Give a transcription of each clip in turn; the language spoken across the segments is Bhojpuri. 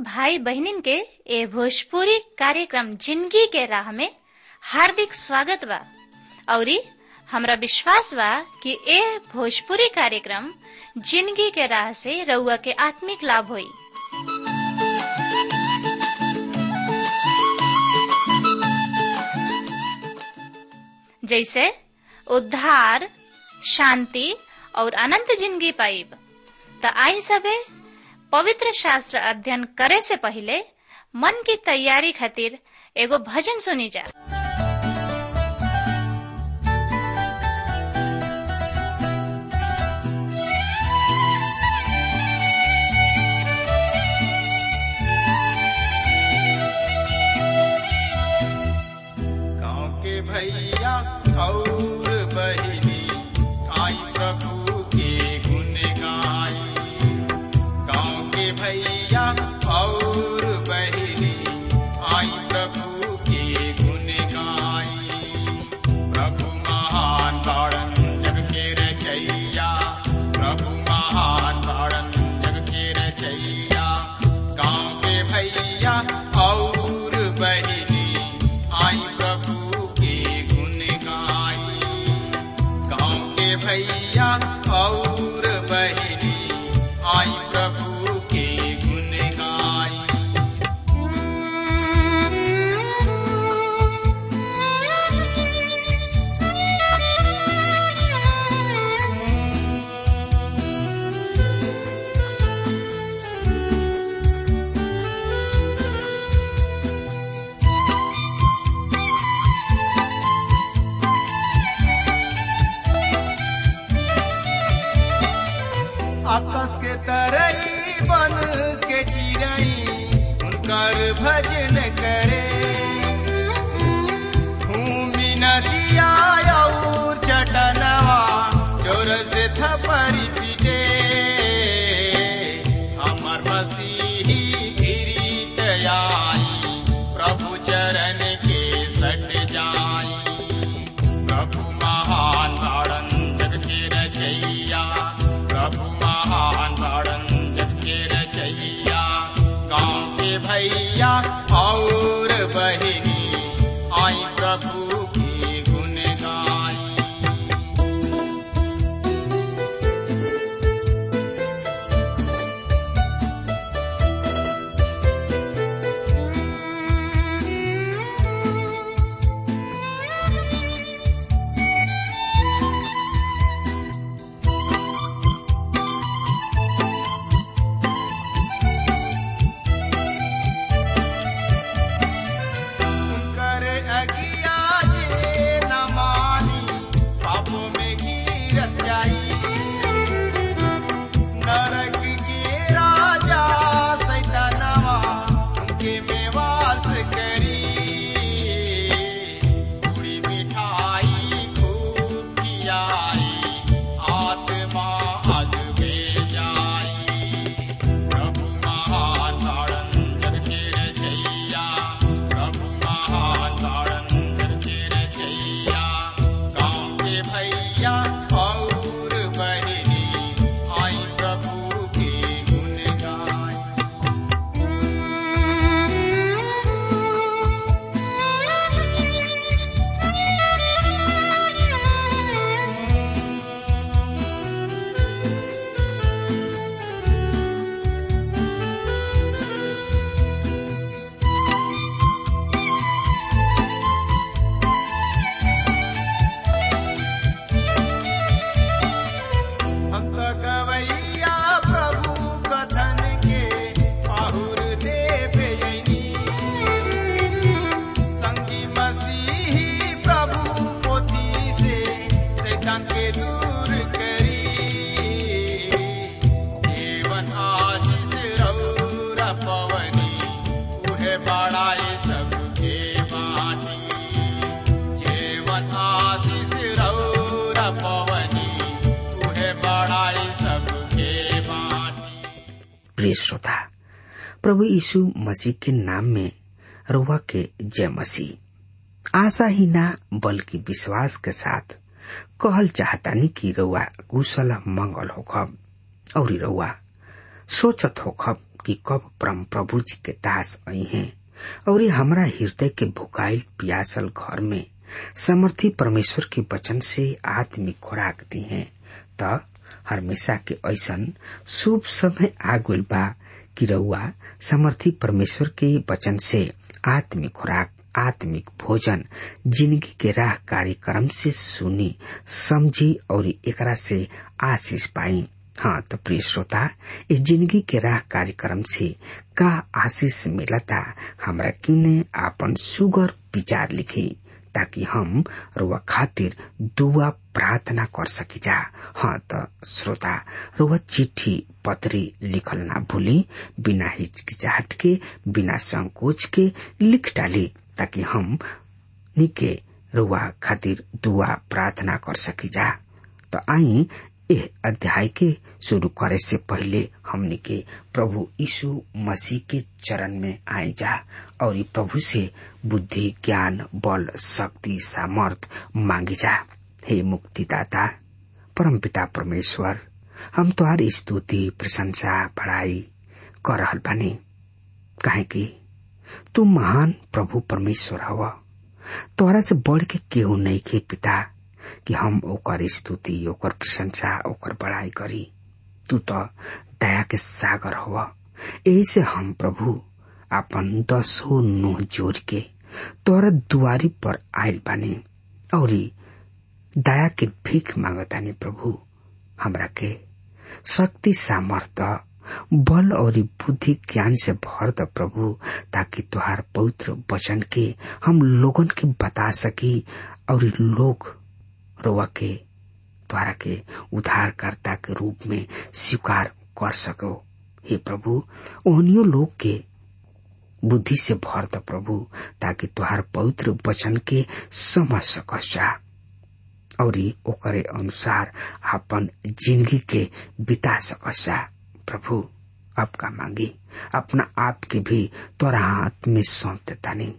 भाई बहनिन के ए भोजपुरी कार्यक्रम जिंदगी के राह में हार्दिक स्वागत बा औरी हमरा विश्वास बा कि ए भोजपुरी कार्यक्रम जिंदगी के राह से रउआ के आत्मिक लाभ होई जैसे उद्धार शांति और अनंत जिंदगी पाइब त आई सबे पवित्र शास्त्र अध्ययन करे से पहले मन की तैयारी खातिर एगो भजन सुनी जा गाँव के भैया और बहिनी आई प्रभु के गुण गाई गाँव के भैया और बहिनी आई प्रभु के गुण गाई प्रभु महान तारण जग के रचैया प्रभु महान तारण जग के रचैया गाँव के भैया और बहिनी आई प्रभु के गुण गाई गाँव के भैया और बहिनी आई प्रभु के गुण गाई आकाश के तरई बन के चिरई उनकर भजन करे भूमि नदिया और चटनवा जोर से थपरी पीटे हमर मसीही गिरीत आई प्रभु चरण के सट जाई प्रभु महान तारण जग के रचैया प्रभु महान तारण जग के रचैया गाँव के भैया और बहिनी आई प्रभु की गुण गाई कर अगिया जे न मानी पापों में गिरत जाई नरक के राजा सैतानवा उनके में वास करी पूरी मिठाई खूब खियाई आत्मा अग में जाई प्रभु महान तारण जग के रचैया प्रभु महान तारण जग के रचैया गाँव के भैया और बहिनी आई प्रभु के गुण गाई हम तो गवैया प्रभु कथन के आहुर देव यनी संगी मसीही प्रभु पोथी से शैतान के दूर करी जीवन आशीष रौरा पवनी उहे बड़ाए सबके बाटी जीवन आशीष रौरा पवनी उहे बड़ाए सबके बाटी प्रिय श्रोता प्रभु यीशु मसीह के नाम में रुआ के जय मसीह आशा ही ना बल्कि विश्वास के साथ कहल चाहतानी कि रउआ कुशल मंगल होखब और रउआ सोचत होखब कि कब परम प्रभु जी के दास आई हैं और हमरा हृदय के भुकाइल पियासल घर में समर्थी परमेश्वर के वचन से आत्मिक खुराक दी है त हमेशा के ऐसन शुभ समय आ गइल बा कि रउआ समर्थी परमेश्वर के वचन से आत्मिक खुराक आत्मिक भोजन जिंदगी के राह कार्यक्रम से सुनी समझी और एकरा से आशीष पाई हाँ तो प्रिय श्रोता इस जिंदगी के राह कार्यक्रम से का आशीष मिलता हमरा किने आपन सुगर विचार लिखी ताकि हम रुआ खातिर दुआ प्रार्थना कर सकी जा हाँ तो श्रोता रुआ चिट्ठी पत्री लिखल ना भूली बिना हिचकिचाहट के बिना संकोच के लिख डाली ताकि हम निके रुआ खातिर दुआ प्रार्थना कर सकी जा तो आई एह अध्याय के शुरू करे से पहले हमने के प्रभु यीशु मसीह के चरण में आए जा और ई प्रभु से बुद्धि ज्ञान बल शक्ति सामर्थ मांगी जा हे मुक्तिदाता परम पिता परमेश्वर हम तुहार स्तुति प्रशंसा पढ़ाई कर रहल बानी काहे कि तू महान प्रभु परमेश्वर हव तोहरा से बढ़ के केहू नहीं के पिता कि हम ओकर स्तुति ओकर प्रशंसा ओकर बड़ाई करी तू तो दया के सागर हव यही से हम प्रभु अपन दसो नुह जोड़ के तोरा दुआरी पर आयल बानी और दया के भीख मांगतानी प्रभु हमरा के शक्ति सामर्थ्य बल और बुद्धि ज्ञान से भर द प्रभु ताकि तुहार पवित्र वचन के हम लोगन के बता सकी और लोग रोवा के द्वारा के उद्धारकर्ता के रूप में स्वीकार कर सको हे प्रभु ओहनियो लोग के बुद्धि से भर द प्रभु ताकि तुहार पवित्र वचन के समझ सकस जा और ओकरे अनुसार अपन जिंदगी के बिता सकस जा प्रभु आपका मांगी अपना आप के भी तोरा हाथ में सौंप देता नहीं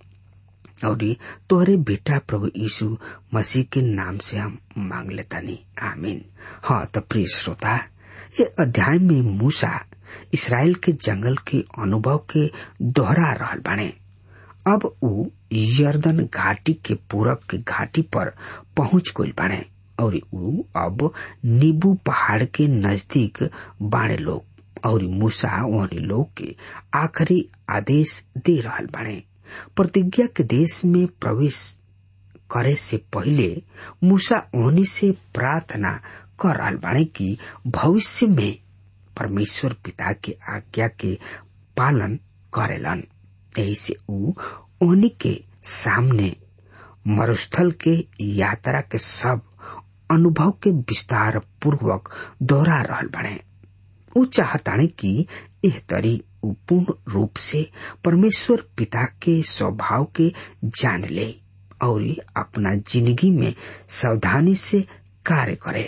और तोहरे बेटा प्रभु यीशु मसीह के नाम से हम मांग लेता नहीं आमीन हाँ तो प्रिय श्रोता ये अध्याय में मूसा इसराइल के जंगल के अनुभव के दोहरा रहल बाने अब उ यर्दन घाटी के पूरब के घाटी पर पहुंच गई बाने और उ अब नीबू पहाड़ के नजदीक बाणे लोग और मूसा वहनी लोग के आखिरी आदेश दे रहल बाणे प्रतिज्ञा के देश में प्रवेश करे से पहले मूसा ओहनी से प्रार्थना कर रहल बाणे कि भविष्य में परमेश्वर पिता के आज्ञा के पालन करेलन यही से उ ओहनी के सामने मरुस्थल के यात्रा के सब अनुभव के विस्तार पूर्वक दोहरा रहल बने उ चाहताने कि एह तरी उ पूर्ण रूप से परमेश्वर पिता के स्वभाव के जान ले और अपना जिंदगी में सावधानी से कार्य करे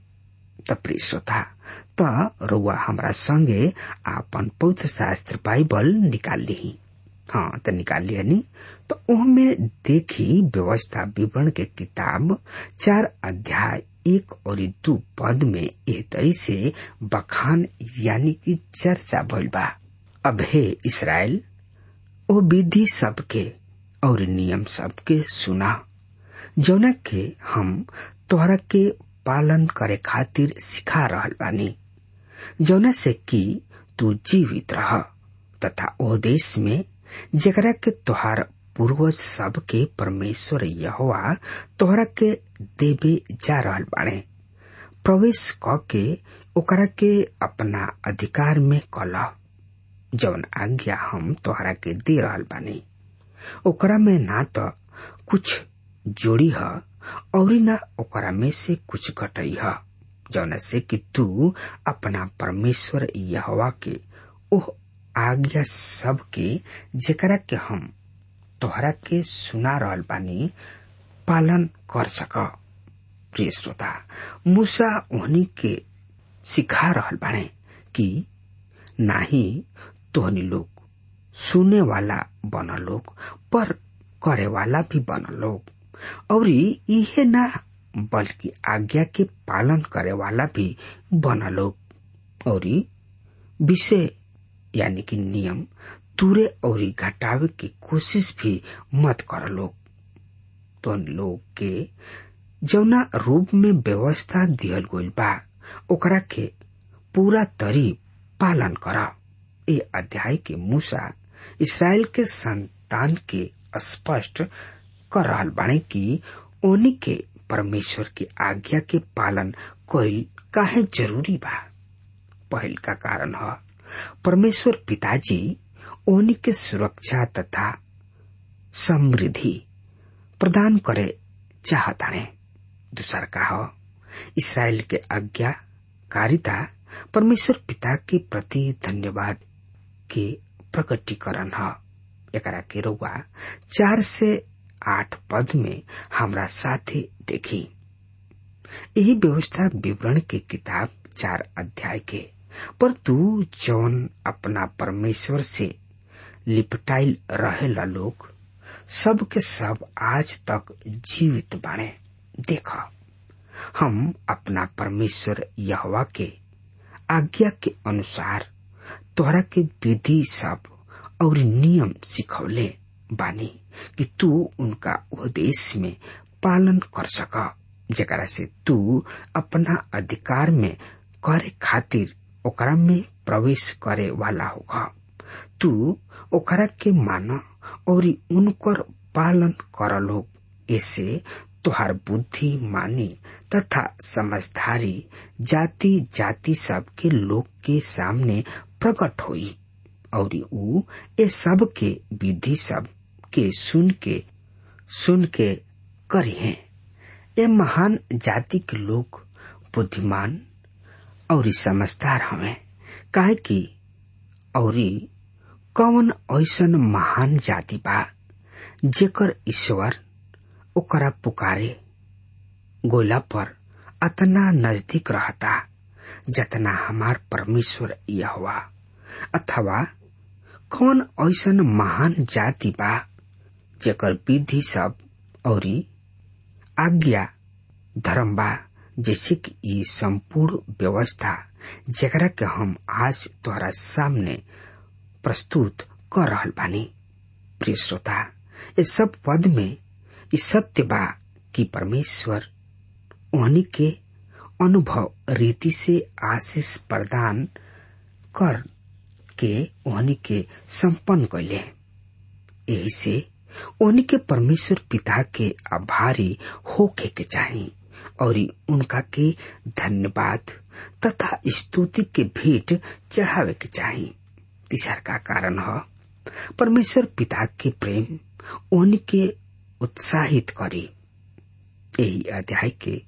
त प्रिय श्रोता त रुआ हमरा संगे आपन पवित्र शास्त्र बाइबल निकाल ली हाँ तो निकाल लिया नी तो उनमें देखी व्यवस्था विवरण के किताब चार अध्याय एक और दो पद में एह तरी से बखान यानी कि चर्चा भइल बा अब हे इसराइल ओ विधि सबके और नियम सबके सुना जौना के हम तोहरा के पालन करे खातिर सिखा रहल बानी जौना से कि तू जीवित रह तथा ओ देश में जेकरा के तोहार पूर्वज सब के परमेश्वर यहोवा तोहरा के देवे जा रहल बाड़े प्रवेश क के ओकरा के अपना अधिकार में कला जौन आज्ञा हम तोहरा के दे रहल बानी ओकरा में ना तो कुछ जोड़ी है और ना ओकरा में से कुछ घटई है जौन से कि तू अपना परमेश्वर यहोवा के ओह आज्ञा सब के जेकरा के हम तोहरा के सुना रहल बानी पालन कर सक प्रिय श्रोता मूसा ओहनी के सिखा रहल बाने कि नाही तोहनी लोग सुने वाला बन लोग पर करे वाला भी बन लोग और इहे ना बल्कि आज्ञा के पालन करे वाला भी बन लोग और विषय यानी कि नियम तुरे और घटावे की कोशिश भी मत कर लोग तो लोग के जौना रूप में व्यवस्था दिहल गइल बा ओकरा के पूरा तरी पालन कर ए अध्याय के मूसा इसराइल के संतान के स्पष्ट कर रहल बाणे कि ओनी के परमेश्वर की आज्ञा के पालन कईल काहे जरूरी बा पहल का कारण है परमेश्वर पिताजी ओनी के सुरक्षा तथा समृद्धि प्रदान करे चाहताणे दूसर का हो इसराइल के आज्ञा कारिता परमेश्वर पिता के प्रति धन्यवाद के प्रकटीकरण है एकरा के रउआ चार से आठ पद में हमरा साथे देखी यही व्यवस्था विवरण के किताब चार अध्याय के पर तू जौन अपना परमेश्वर से लिपटाइल रहेला लोग सब के सब आज तक जीवित बाणे देख हम अपना परमेश्वर यहवा के आज्ञा के अनुसार तोहरा के विधि सब और नियम सिखौले बानी कि तू उनका उपदेश में पालन कर सक जरा से तू अपना अधिकार में करे खातिर ओकरा में प्रवेश करे वाला होगा तू ओकरा के मान और उनकर पालन कर लोग ऐसे तुहार बुद्धि मानी तथा समझदारी जाति जाति सब के लोग के सामने प्रकट हुई और ऊ ये सब के विधि सब के सुन के सुन के करी है ये महान जाति के लोग बुद्धिमान और समझदार हमें काहे कि और कौन ऐसन महान जाति बा जेकर ईश्वर ओकरा पुकारे गोला पर अतना नजदीक रहता जतना हमार परमेश्वर यह अथवा कौन ऐसन महान जाति बा जेकर विधि सब और आज्ञा धर्म बा जैसे कि ये संपूर्ण व्यवस्था जकरा के हम आज तोहरा सामने प्रस्तुत कर रहल बानी प्रिय श्रोता ये सब पद में इस सत्य बा कि परमेश्वर उन्हीं के अनुभव रीति से आशीष प्रदान कर के उन्हीं के संपन्न कैले यही से उन्हीं के परमेश्वर पिता के आभारी होके के चाहिए और उनका के धन्यवाद तथा स्तुति के भेंट चढ़ावे के चाहिए तीसर का कारण है परमेश्वर पिता के प्रेम उनके उत्साहित करी यही अध्याय के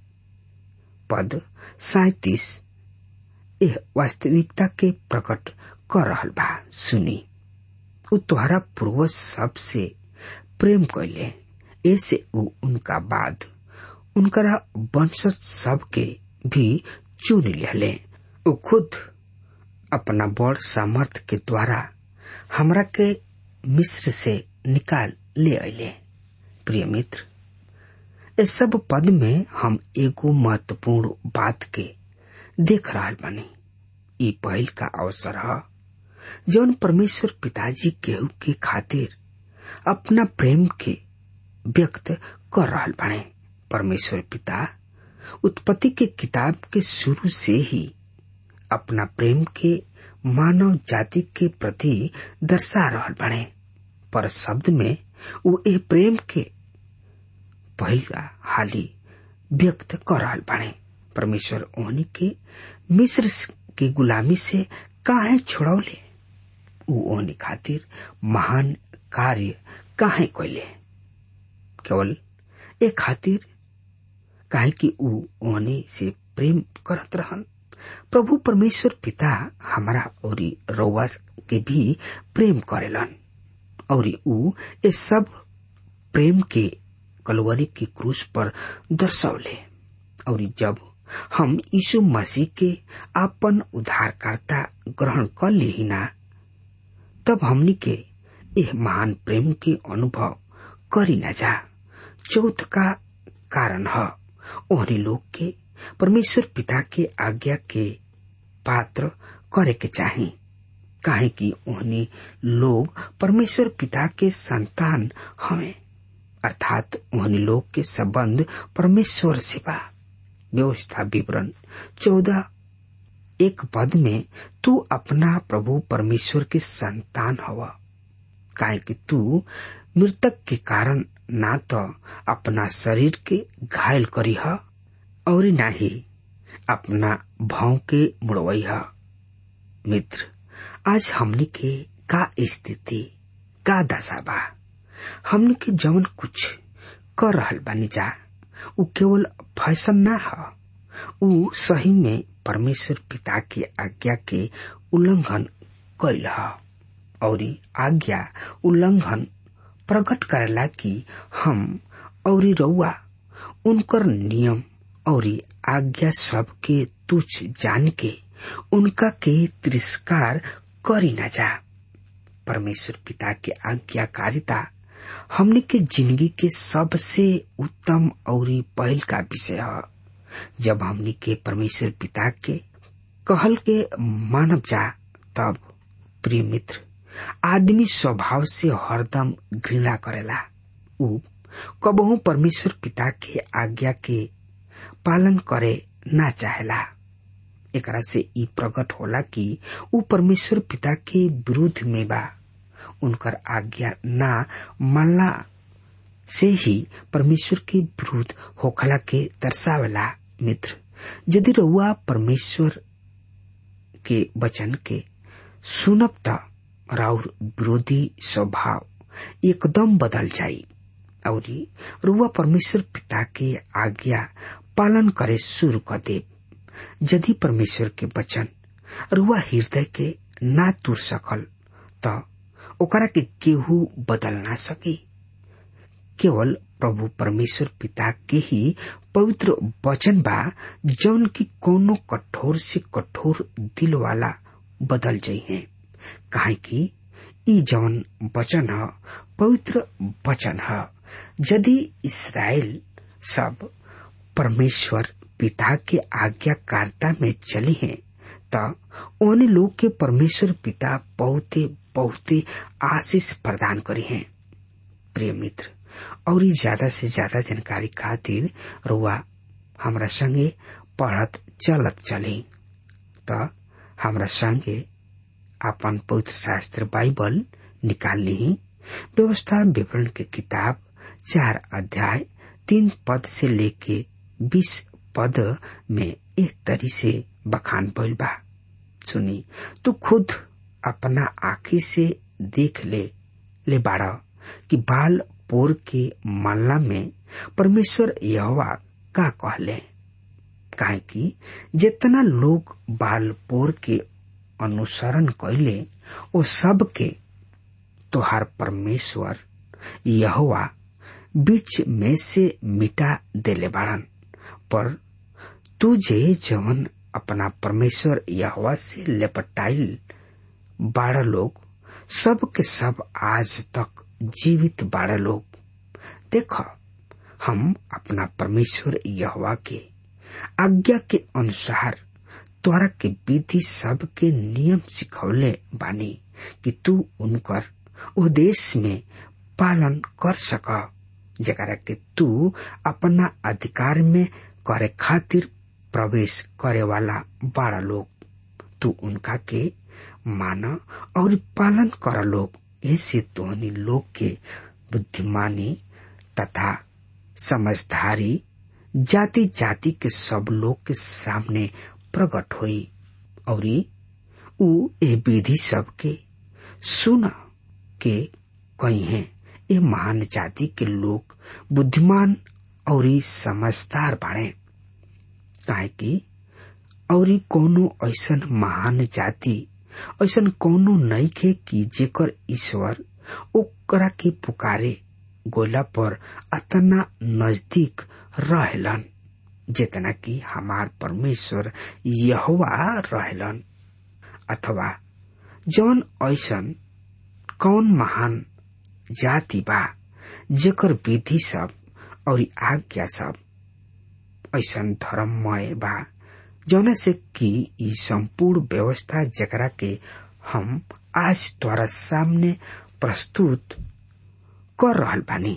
पद सैतीस यह वास्तविकता के प्रकट कर रहल बा सुनी उ तोहरा पूर्वज सबसे प्रेम कैले ऐसे उ उनका बाद उनकरा वंशज सब के भी चुन लिहले उ खुद अपना बड़ सामर्थ के द्वारा हमरा के मिस्र से निकाल ले अले प्रिय मित्र इस सब पद में हम एगो महत्वपूर्ण बात के देख रहा बानी ई पहल का अवसर है जौन परमेश्वर पिताजी केहू के खातिर अपना प्रेम के व्यक्त कर रहा बाने परमेश्वर पिता उत्पत्ति के किताब के शुरू से ही अपना प्रेम के मानव जाति के प्रति दर्शा रहा बने पर शब्द में वो ए प्रेम के पहला हाली व्यक्त कर रहा बने परमेश्वर ओहनी के मिस्र के गुलामी से काहे छोड़ौले ऊ ओहनी खातिर महान कार्य काहे कैले केवल ए खातिर काहे कि ऊ ओहनी से प्रेम करत रहन प्रभु परमेश्वर पिता हमारा और रउआ के भी प्रेम करेलन और ऊ ये सब प्रेम के कलवरी की क्रूस पर दर्शौले और जब हम यीशु मसीह के आपन उद्धारकर्ता ग्रहण कर ली ना तब हमनी के यह महान प्रेम के अनुभव करी न जा चौथ का कारण है ओहरी लोग के परमेश्वर पिता के आज्ञा के पात्र करे के चाही काहे कि ओहनी लोग परमेश्वर पिता के संतान हमें अर्थात ओहनी लोग के संबंध परमेश्वर से बा व्यवस्था विवरण चौदह एक पद में तू अपना प्रभु परमेश्वर के संतान हवा काहे कि तू मृतक के कारण ना तो अपना शरीर के घायल करी है और ना ही अपना भाव के मुड़वई है मित्र आज हमने के का स्थिति का दशा बा हमने के जवन कुछ कर रहल बानी जा उ केवल फैशन ना है उ सही में परमेश्वर पिता के आज्ञा के उल्लंघन कैल है और आज्ञा उल्लंघन प्रकट करेला कि हम और रउआ उनकर नियम और आज्ञा सब के तुच्छ जान के उनका के तिरस्कार करी न जा परमेश्वर पिता के आज्ञाकारिता हमने के जिंदगी के सबसे उत्तम और पहल का विषय है जब हमने के परमेश्वर पिता के कहल के मानव जा तब प्रिय मित्र आदमी स्वभाव से हरदम घृणा करेला उ कबहू परमेश्वर पिता के आज्ञा के पालन करे ना चाहेला एकरा से ई प्रकट होला कि उ परमेश्वर पिता के विरुद्ध में बा उनकर आज्ञा ना मानला से ही परमेश्वर के विरुद्ध होखला के दर्शावेला मित्र यदि रउआ परमेश्वर के वचन के सुनब त राउर विरोधी स्वभाव एकदम बदल जाई और रुआ परमेश्वर पिता के आज्ञा पालन करे शुरू कर दे यदि परमेश्वर के वचन रुआ हृदय के ना तुर सकल त ओकरा के केहू बदल ना सकी केवल प्रभु परमेश्वर पिता के ही पवित्र वचन बा जौन की कोनो कठोर से कठोर दिल वाला बदल जाइ है काहे कि ई जौन वचन ह पवित्र वचन ह यदि इसराइल सब परमेश्वर पिता के आज्ञाकारिता में चली हैं त उन लोग के परमेश्वर पिता बहुते बहुते आशीष प्रदान करी हैं प्रिय मित्र और ज्यादा से ज्यादा जानकारी खातिर रुआ हमरा संगे पढ़त चलत चली त हमरा संगे अपन पवित्र शास्त्र बाइबल निकाल ली व्यवस्था विवरण के किताब चार अध्याय तीन पद से लेके बीस पद में एक तरी से बखान भइल बा सुनी तू खुद अपना आखी से देख ले ले बाड़ा कि बाल पोर के मालना में परमेश्वर यहोवा का कहले काहे कि जितना लोग बाल पोर के अनुसरण कैले वो सब के तोहार परमेश्वर यहोवा बीच में से मिटा देले बाड़न पर तू जे जवन अपना परमेश्वर यहोवा से लेपटाइल बाड़ा लोग सब के सब आज तक जीवित बाड़ा लोग देख हम अपना परमेश्वर यहोवा के आज्ञा के अनुसार तोरा के विधि सब के नियम सिखौले बानी कि तू उनकर उद्देश में पालन कर सक जरा के तू अपना अधिकार में करे खातिर प्रवेश करे वाला बड़ा लोग तू उनका के मान और पालन कर लोग ऐसे तोहनी लोग के बुद्धिमानी तथा समझदारी जाति जाति के सब लोग के सामने प्रकट हुई और उ ए विधि सब के सुन के कही है ये महान जाति के लोग बुद्धिमान और समझदार बाड़े काहे कि और कोनो ऐसन महान जाति ऐसन कोनो नहीं खे कि जेकर ईश्वर ओकरा के पुकारे गोला पर अतना नजदीक रहलन जितना कि हमार परमेश्वर यहोवा रहलन अथवा जौन ऐसन कौन महान जाति बा जेकर विधि सब और आज्ञा सब ऐसन धर्ममय बा जौना से कि ई संपूर्ण व्यवस्था जकरा के हम आज तोरा सामने प्रस्तुत कर रहल बानी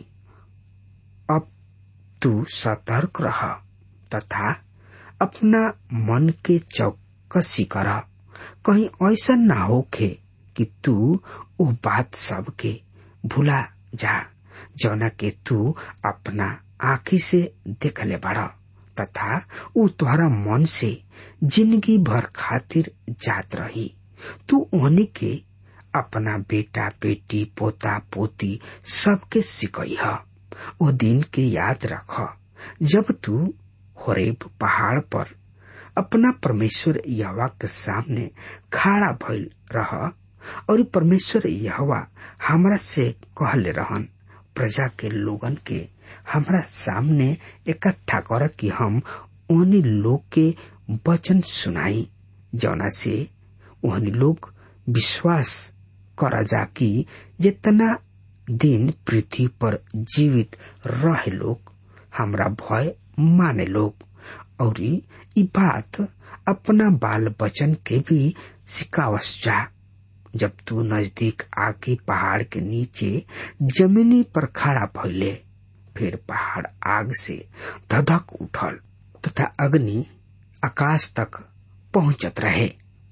अब तू सतर्क रह तथा अपना मन के चौकसी कर कहीं ऐसा ना होखे कि तू वो बात सब के भुला जा जौना के तू अपना आँखी से देखले बड़ा तथा ऊ तोहरा मन से जिंदगी भर खातिर जात रही तू ओहनी के अपना बेटा बेटी पोता पोती सबके सिकई ह ओ दिन के याद रख जब तू होरेब पहाड़ पर अपना परमेश्वर यहवा के सामने खड़ा भइल रह और परमेश्वर यहवा हमरा से कहले रहन प्रजा के लोगन के हमरा सामने इकट्ठा कर कि हम ओहनी लोग के वचन सुनाई जौना से ओहनी लोग विश्वास कर जा कि जितना दिन पृथ्वी पर जीवित रहे लोग हमरा भय माने लोग और ई बात अपना बाल बचन के भी सिखावस जा जब तू नजदीक आके पहाड़ के नीचे जमीनी पर खड़ा भइले फिर पहाड़ आग से धधक उठल तथा अग्नि आकाश तक पहुंचत रहे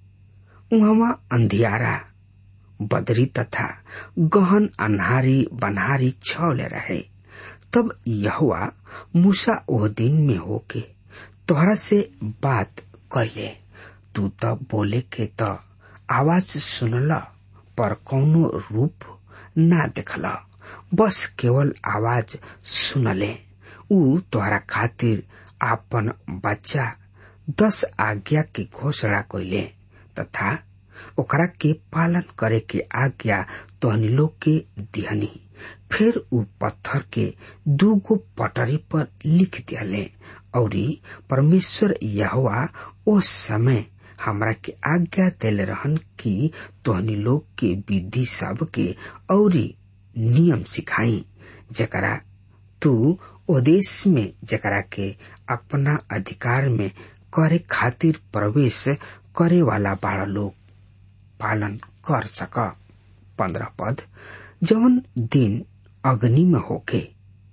उहवा अंधियारा बदरी तथा गहन अन्हारी बनहारी छौले रहे तब यहुआ मूसा ओह दिन में होके तोहरा से बात कैले तू त बोले के त आवाज सुनल पर कौनो रूप ना देखल बस केवल आवाज सुनले ऊ तोहरा खातिर आपन बच्चा दस आज्ञा की घोषणा कैले तथा ओकरा के पालन करे के आज्ञा तोहनी लोग के दिहनी फिर ऊ पत्थर के दूगो पटरी पर लिख दियाले और परमेश्वर यहवा ओ समय हमरा के आज्ञा देले रहन कि तोहनी लोग के विधि सब के और नियम सिखाई जकरा तू ओ देश में जकरा के अपना अधिकार में करे खातिर प्रवेश करे वाला बाड़ा लोग पालन कर सक पंद्रह पद जवन दिन अग्नि में होके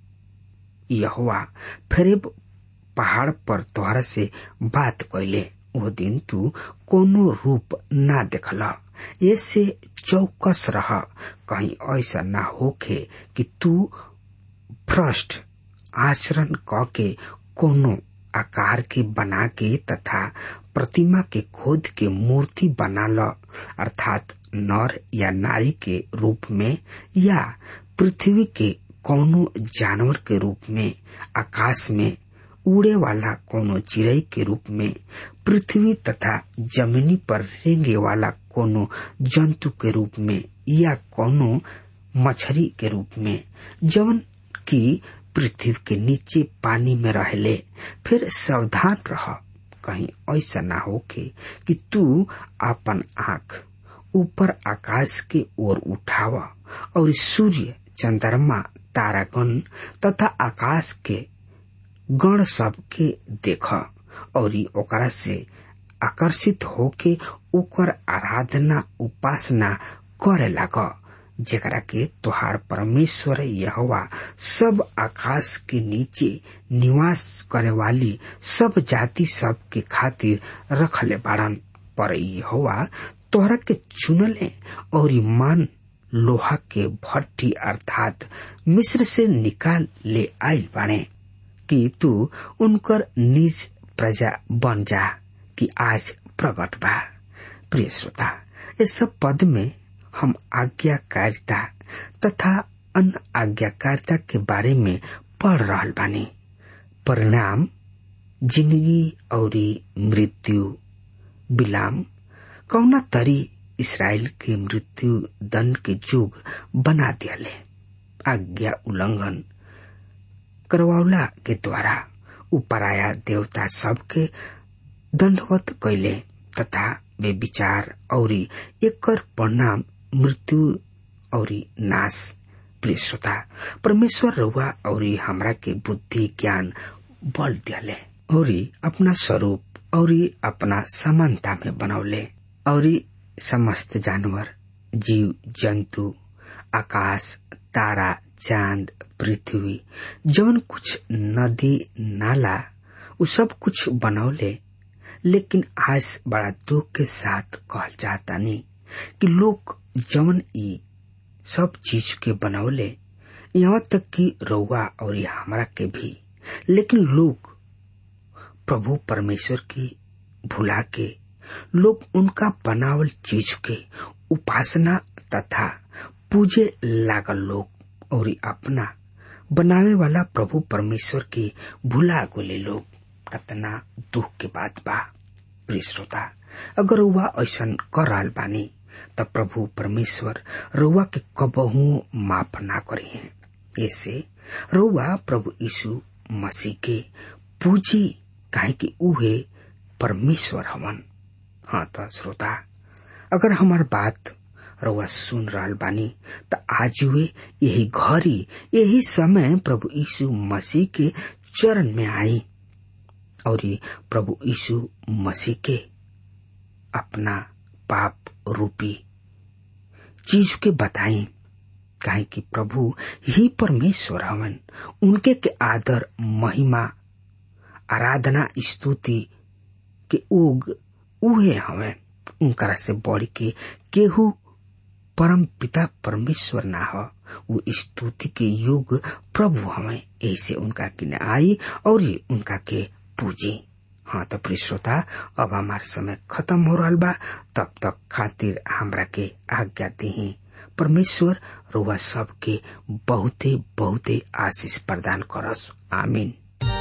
यहुआ फिर पहाड़ पर तोहरा से बात कैले वो दिन तू कोनो रूप ना देखल ऐसे चौकस रह कहीं ऐसा ना होखे कि तू भ्रष्ट आचरण क के कोनो आकार के बना के तथा प्रतिमा के खोद के मूर्ति बना ल अर्थात नर या नारी के रूप में या पृथ्वी के कोनो जानवर के रूप में आकाश में उड़े वाला कोनो चिड़ई के रूप में पृथ्वी तथा जमीनी पर रेंगे वाला कोनो जंतु के रूप में या कोनो मछली के रूप में जवन की पृथ्वी के नीचे पानी में रहले फिर सावधान रह कहीं ऐसा ना होके कि तू अपन आंख ऊपर आकाश के ओर उठावा और सूर्य चंद्रमा तारागण तथा आकाश के गण सब के देख और ओकरा से आकर्षित होके ओकर आराधना उपासना करे लाग जेकरा के तोहार परमेश्वर यहवा सब आकाश के नीचे निवास करे वाली सब जाति सब के खातिर रखले बाड़न पर यहवा तोहरा के चुनले और मान लोहा के भट्टी अर्थात मिस्र से निकाल ले आयल बाणे कि तू उनकर निज प्रजा बन जा कि आज प्रकट बा प्रिय श्रोता इस सब पद में हम आज्ञाकारिता तथा अन आज्ञाकारिता के बारे में पढ़ रहल बानी परिणाम जिंदगी और मृत्यु बिलाम कौना तरी इसराइल के मृत्यु दंड के जुग बना दियाले आज्ञा उल्लंघन करवावला के द्वारा उपराया देवता सबके दंडवत कैले तथा वे विचार और एकर परिणाम मृत्यु और नाश प्रिय श्रोता परमेश्वर रउआ और हमरा के बुद्धि ज्ञान बल दियाले और अपना स्वरूप और अपना समानता में बनौले और समस्त जानवर जीव जंतु आकाश तारा चांद पृथ्वी जवन कुछ नदी नाला उ सब कुछ बनौले लेकिन आज बड़ा दुख के साथ कहल जाता नहीं कि लोग जवन ई सब चीज के बनौले यहाँ तक कि रउआ और हमरा के भी लेकिन लोग प्रभु परमेश्वर की भुला के लोग उनका बनावल चीज के उपासना तथा पूजे लागल लोग और अपना बनावे वाला प्रभु परमेश्वर के भुला गोले लोग कतना दुख के बात बा प्रिय श्रोता अगर रउआ ऐसा कर रहा बानी त प्रभु परमेश्वर रउआ के कबहू माफ ना करे हैं ऐसे रउआ प्रभु यीशु मसीह के पूजी काहे कि उहे परमेश्वर हवन हाँ त श्रोता अगर हमार बात रउआ सुन रहल बानी त आज वे यही घड़ी यही समय प्रभु यीशु मसीह के चरण में आई और प्रभु यीशु मसीह के अपना पाप रूपी चीज के बताएं काहे कि प्रभु ही परमेश्वर हवन उनके के आदर महिमा आराधना स्तुति के उग उहे हवन उनकरा से बढ़ के केहू परम पिता परमेश्वर ना हो वो स्तुति के युग प्रभु हमें ऐसे उनका किने आई और उनका के पूजी हाँ तो प्रिय श्रोता अब हमार समय खत्म हो रहा बा तब तक खातिर हमरा के आज्ञा दी परमेश्वर रुआ सब के बहुते बहुते आशीष प्रदान करस आमीन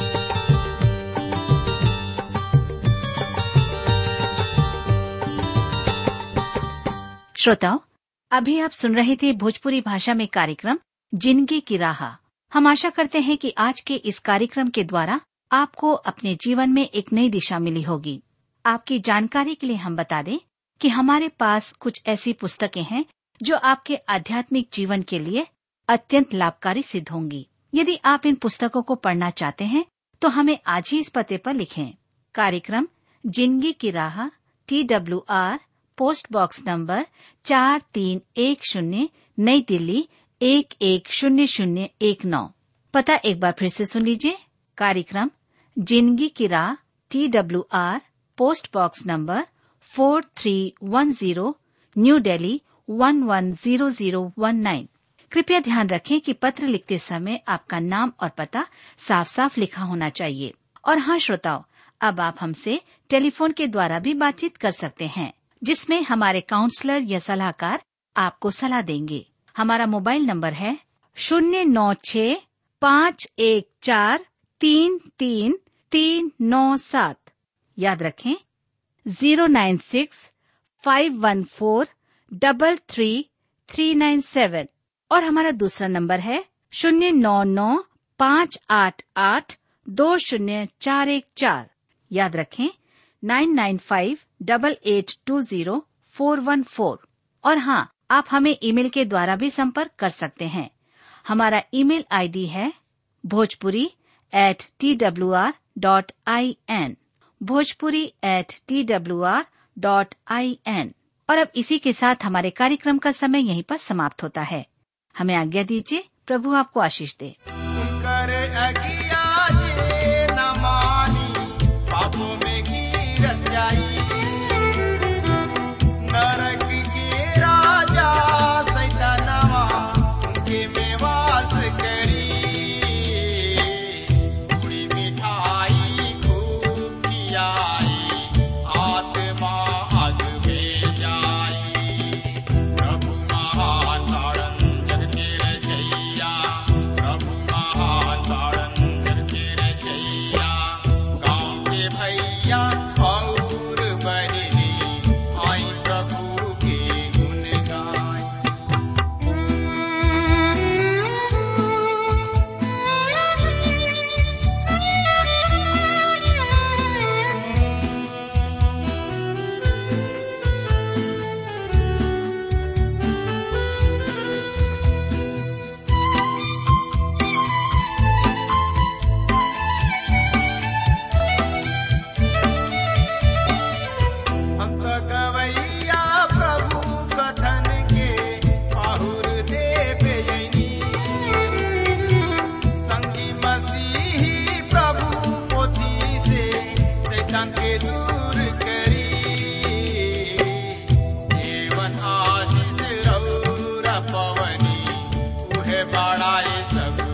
श्रोताओं अभी आप सुन रहे थे भोजपुरी भाषा में कार्यक्रम जिंदगी की राह हम आशा करते हैं कि आज के इस कार्यक्रम के द्वारा आपको अपने जीवन में एक नई दिशा मिली होगी आपकी जानकारी के लिए हम बता दें कि हमारे पास कुछ ऐसी पुस्तकें हैं जो आपके आध्यात्मिक जीवन के लिए अत्यंत लाभकारी सिद्ध होंगी यदि आप इन पुस्तकों को पढ़ना चाहते हैं तो हमें आज ही इस पते पर लिखें कार्यक्रम जिंदगी की राह T W R post box number चार तीन एक शून्य नई दिल्ली एक एक शून्य शून्य एक नौ पता एक बार फिर से सुन लीजिए कार्यक्रम जिंदगी की राह T W R post box number four three one zero new Delhi one one zero zero one nine कृपया ध्यान रखें कि पत्र लिखते समय आपका नाम और पता साफ साफ लिखा होना चाहिए और हाँ श्रोताओं अब आप हमसे टेलीफोन के द्वारा भी बातचीत कर सकते हैं जिसमें हमारे काउंसलर या सलाहकार आपको सलाह देंगे हमारा मोबाइल नंबर है शून्य नौ छ पाँच एक चार तीन तीन तीन नौ सात याद रखें zero nine six five one four double three three nine seven और हमारा दूसरा नंबर है शून्य नौ नौ पाँच आठ आठ दो शून्य चार एक चार याद रखें nine nine five double eight two zero four one four और हाँ आप हमें ईमेल के द्वारा भी संपर्क कर सकते हैं हमारा ईमेल आईडी है Bhojpuri at T W R dot I N Bhojpuri at T W R dot I N और अब इसी के साथ हमारे कार्यक्रम का समय यहीं पर समाप्त होता है हमें आज्ञा दीजिए प्रभु आपको आशीष दे उनकर अगिया जे न मानी पापों में गिरत जाई नरक के राजा सैतानवा उनके में वास करी पूरी मिठाई खूब खियाई आत्मा अग में जाई प्रभु महान तारण जग के रचैया प्रभु महान तारण सब